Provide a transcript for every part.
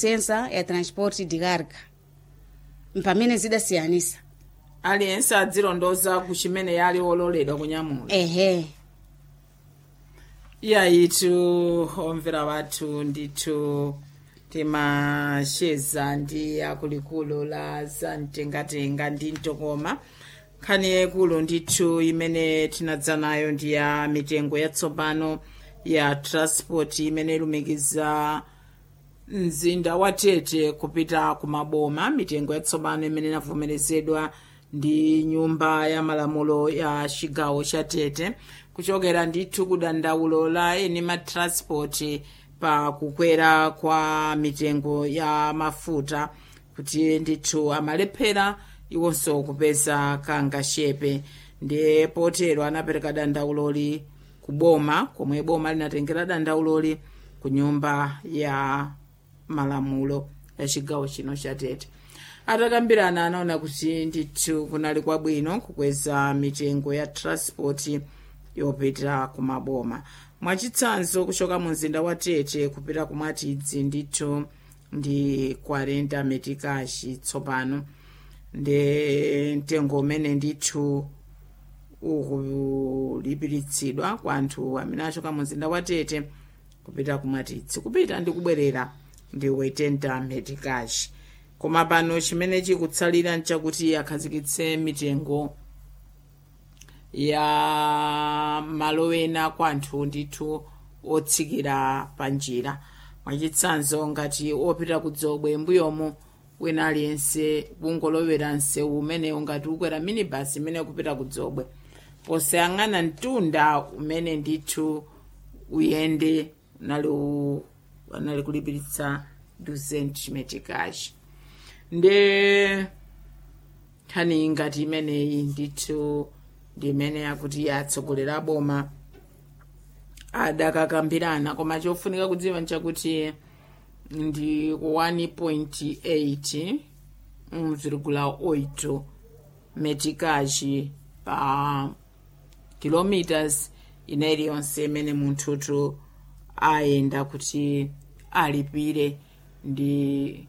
licença ya transport de carga mpamene zidasiyanisa aliyense adzilondoza ku chimene yali ololedwa kunyamula ehe iyayitu omvera wathu ndithu timacheza ndi akulikulu la zamtengatenga ndi mtokoma nkhani yaikulu ndithu imene tinadza nayo ndi ya mitengo yatsopano ya transport imene ilumikiza mzinda wa tete kupita ku maboma mitengo yatsopano imene inavomerezedwa ndi nyumba ya malamulo ya chigawo cha tete kuchokera ndithu ku dandaulo la eni matransport pa kukwera kwa mitengo ya mafuta kuti ndithu amalephera iwonso kupeza kangashepe ndiye potero anapereka dandauloli ku boma komwe boma linatengera dandauloli ku nyumba ya malamulo ya chigawo chino cha tete atakambirana anaona kuti ndithu kunali kwabwino kukweza mitengo ya transport yopita ku maboma mwachitsanzo kuchoka mu mzinda wa tete kupita ku mwatidzi ndithu ndi 40 metikashi tsopano ndi mtengo umene ndithu ukulipiritsidwa kwa anthu amene achoka mu mzinda wa tete kupita ku mwatidzi kupita ndi kubwerera ndi 80 metikashi koma pano chimene chikutsalira nchakuti akhazikitse mitengo ya malo ena kwa anthu ndithu otsikira pa njira mwachitsanzo ngati opita ku dzobwe mbuyomu wina aliyense kungolowera msewu umenewu ngati ukwera minibus imene kupita ku dzobwe posayang'ana mtunda umene ndithu uyende unali u- anali kulipiritsa 200 metikashi nde nkhani ngati imeneyi ndithu ndi imene yakuti atsogolera boma adakakambirana koma chofunika kudziwa nchakuti ndi 1.8 mvirigula 8 metikaji pa kilometers ina iliyonse imene munthutu ayenda kuti alipire ndi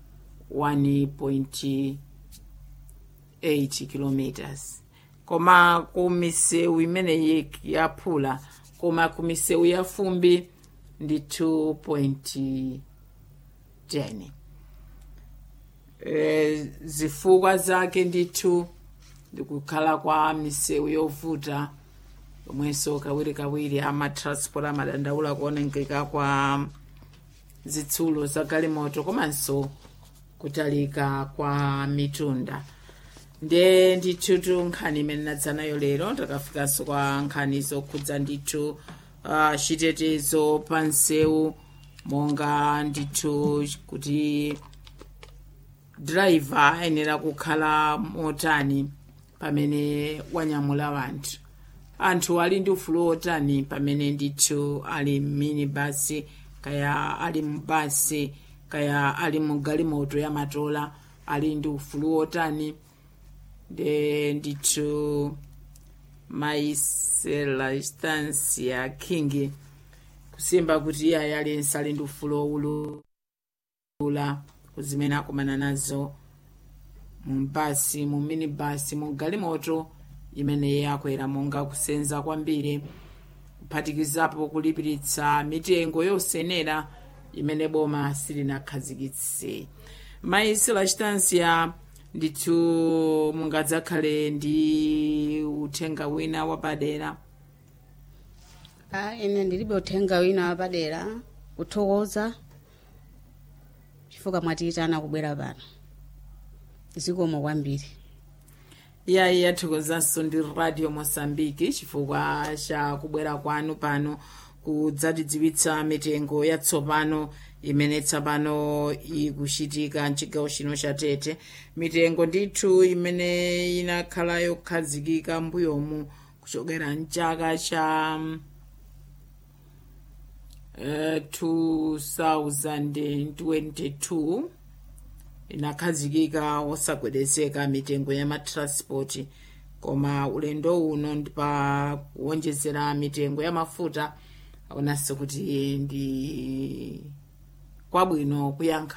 1.8 kilometers koma ku misewu imeneyi yaphula koma ku misewu ya fumbi ndi 2.10 e, zifukwa zake ndithu ndikukhala kwa misewu yovuta yomwenso kawirikawiri amatransport amadandaula kuonengeka kwa zitsulo za galimoto komanso kutalika kwa mitunda nde ndithutu nkhani imene nadza nayo lero takafikanso kwa nkhani zokhudza ndithu uh, chitetezo pa msewu monga ndithu kuti driver ayenera kukhala motani pamene wanyamula wanthu anthu ali ndi ufulu otani pamene ndithu ali minibasi kaya ali mubasi kaya ali mu galimoto ya matola ali ndi ufulu otani nde ndithu maiselastansia king kusimba kuti iye aliyense ali ndi ufulu owulula kuzimene akumana nazo mumbasi mu minibasi mu galimoto imene iye akwera monga kusenza kwambiri kuphatikizapo kulipiritsa mitengo yosenera imene boma silinakhazikitse maiselastansia ndithu mungadzakhale ndi uthenga wina wapadera Ah, ine ndilibe uthenga wina wapadera kuthokoza chifukwa mwatiyitana kubwera pano zikomo kwambiri iyayi yathokozanso ndi radio mosambiki chifukwa cha kubwera kwanu pano kudzatidziwitsa mitengo yatsopano imene tsopano ikuchitika mchigawo chino cha tete mitengo ndithu imene inakhala yokhazikika mbuyomu kuchokera mchaka cha mm, eh, 2022 inakhazikika wosagwedezeka mitengo ya matransport koma ulendo uno ndi pa kuwonjezera mitengo ya mafuta aonanso kuti ndi kwabwino kuyankha